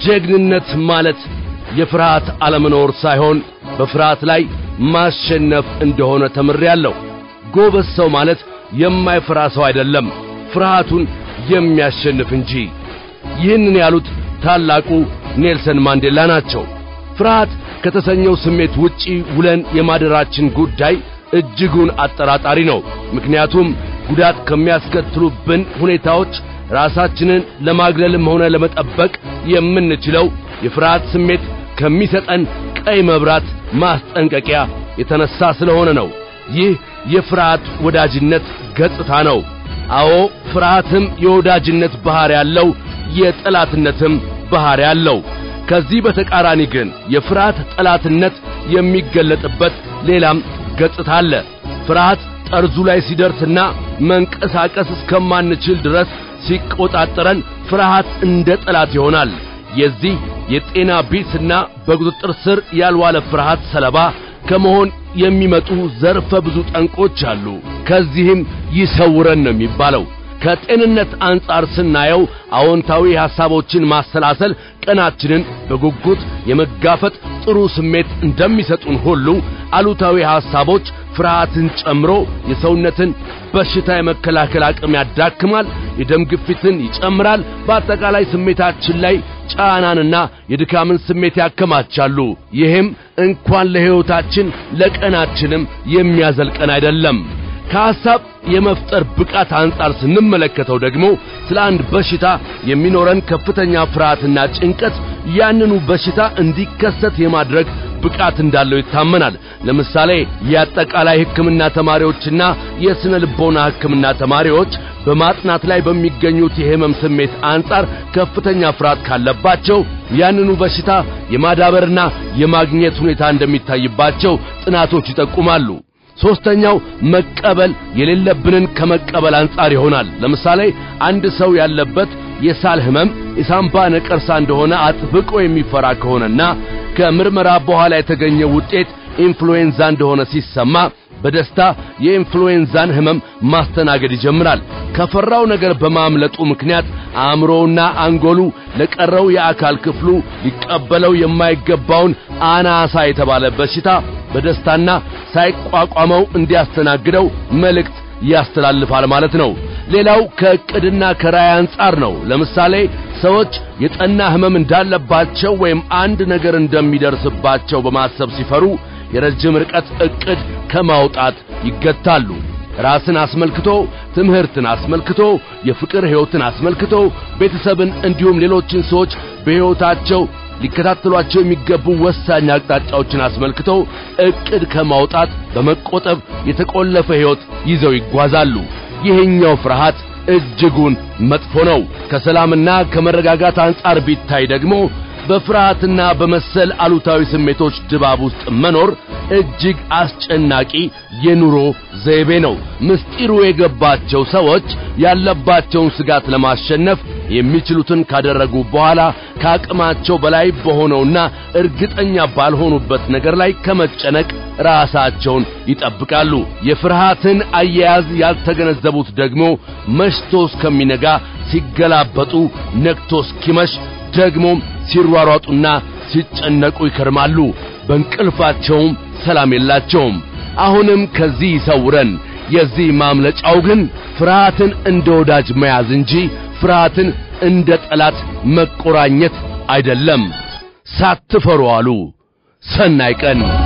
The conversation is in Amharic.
ጀግንነት ማለት የፍርሃት አለመኖር ሳይሆን በፍርሃት ላይ ማሸነፍ እንደሆነ ተምሬያለሁ። ጎበዝ ሰው ማለት የማይፈራ ሰው አይደለም፣ ፍርሃቱን የሚያሸንፍ እንጂ። ይህንን ያሉት ታላቁ ኔልሰን ማንዴላ ናቸው። ፍርሃት ከተሰኘው ስሜት ውጪ ውለን የማደራችን ጉዳይ እጅጉን አጠራጣሪ ነው። ምክንያቱም ጉዳት ከሚያስከትሉብን ሁኔታዎች ራሳችንን ለማግለልም ሆነ ለመጠበቅ የምንችለው የፍርሃት ስሜት ከሚሰጠን ቀይ መብራት ማስጠንቀቂያ የተነሳ ስለሆነ ነው። ይህ የፍርሃት ወዳጅነት ገጽታ ነው። አዎ ፍርሃትም የወዳጅነት ባህሪ ያለው፣ የጠላትነትም ባህሪ ያለው። ከዚህ በተቃራኒ ግን የፍርሃት ጠላትነት የሚገለጥበት ሌላም ገጽታ አለ። ፍርሃት ጠርዙ ላይ ሲደርስና መንቀሳቀስ እስከማንችል ድረስ ሲቆጣጠረን ፍርሃት እንደ ጠላት ይሆናል። የዚህ የጤና ቢስና በቁጥጥር ስር ያልዋለ ፍርሃት ሰለባ ከመሆን የሚመጡ ዘርፈ ብዙ ጠንቆች አሉ። ከዚህም ይሰውረን ነው የሚባለው። ከጤንነት አንጻር ስናየው አዎንታዊ ሐሳቦችን ማሰላሰል ቀናችንን በጉጉት የመጋፈጥ ጥሩ ስሜት እንደሚሰጡን ሁሉ አሉታዊ ሐሳቦች ፍርሃትን ጨምሮ የሰውነትን በሽታ የመከላከል አቅም ያዳክማል፣ የደም ግፊትን ይጨምራል፣ በአጠቃላይ ስሜታችን ላይ ጫናንና የድካምን ስሜት ያከማቻሉ። ይህም እንኳን ለሕይወታችን ለቀናችንም የሚያዘልቀን አይደለም። ከሐሳብ የመፍጠር ብቃት አንጻር ስንመለከተው ደግሞ ስለ አንድ በሽታ የሚኖረን ከፍተኛ ፍርሃትና ጭንቀት ያንኑ በሽታ እንዲከሰት የማድረግ ብቃት እንዳለው ይታመናል። ለምሳሌ የአጠቃላይ ሕክምና ተማሪዎችና የስነ ልቦና ሕክምና ተማሪዎች በማጥናት ላይ በሚገኙት የህመም ስሜት አንጻር ከፍተኛ ፍርሃት ካለባቸው ያንኑ በሽታ የማዳበርና የማግኘት ሁኔታ እንደሚታይባቸው ጥናቶች ይጠቁማሉ። ሶስተኛው መቀበል የሌለብንን ከመቀበል አንጻር ይሆናል። ለምሳሌ አንድ ሰው ያለበት የሳል ህመም የሳምባ ነቀርሳ እንደሆነ አጥብቆ የሚፈራ ከሆነና ከምርመራ በኋላ የተገኘው ውጤት ኢንፍሉዌንዛ እንደሆነ ሲሰማ በደስታ የኢንፍሉዌንዛን ህመም ማስተናገድ ይጀምራል። ከፈራው ነገር በማምለጡ ምክንያት አእምሮውና አንጎሉ ለቀረው የአካል ክፍሉ ሊቀበለው የማይገባውን አናሳ የተባለ በሽታ በደስታና ሳይቋቋመው እንዲያስተናግደው መልእክት ያስተላልፋል ማለት ነው። ሌላው ከዕቅድና ከራዕይ አንጻር ነው። ለምሳሌ ሰዎች የጠና ህመም እንዳለባቸው ወይም አንድ ነገር እንደሚደርስባቸው በማሰብ ሲፈሩ የረጅም ርቀት ዕቅድ ከማውጣት ይገታሉ። ራስን አስመልክቶ፣ ትምህርትን አስመልክቶ፣ የፍቅር ሕይወትን አስመልክቶ፣ ቤተሰብን እንዲሁም ሌሎችን ሰዎች በሕይወታቸው ሊከታተሏቸው የሚገቡ ወሳኝ አቅጣጫዎችን አስመልክቶ ዕቅድ ከማውጣት በመቆጠብ የተቆለፈ ሕይወት ይዘው ይጓዛሉ። ይሄኛው ፍርሃት እጅጉን መጥፎ ነው። ከሰላምና ከመረጋጋት አንጻር ቢታይ ደግሞ በፍርሃትና በመሰል አሉታዊ ስሜቶች ድባብ ውስጥ መኖር እጅግ አስጨናቂ የኑሮ ዘይቤ ነው። ምስጢሩ የገባቸው ሰዎች ያለባቸውን ስጋት ለማሸነፍ የሚችሉትን ካደረጉ በኋላ ከአቅማቸው በላይ በሆነውና እርግጠኛ ባልሆኑበት ነገር ላይ ከመጨነቅ ራሳቸውን ይጠብቃሉ። የፍርሃትን አያያዝ ያልተገነዘቡት ደግሞ መሽቶ እስከሚነጋ ሲገላበጡ ነግቶ እስኪመሽ ደግሞም ሲሯሯጡና ሲጨነቁ ይከርማሉ። በእንቅልፋቸውም ሰላም የላቸውም። አሁንም ከዚህ ይሰውረን። የዚህ ማምለጫው ግን ፍርሃትን እንደ ወዳጅ መያዝ እንጂ ፍርሃትን እንደ ጠላት መቆራኘት አይደለም። ሳትፈሩ አሉ። ሰናይ ቀን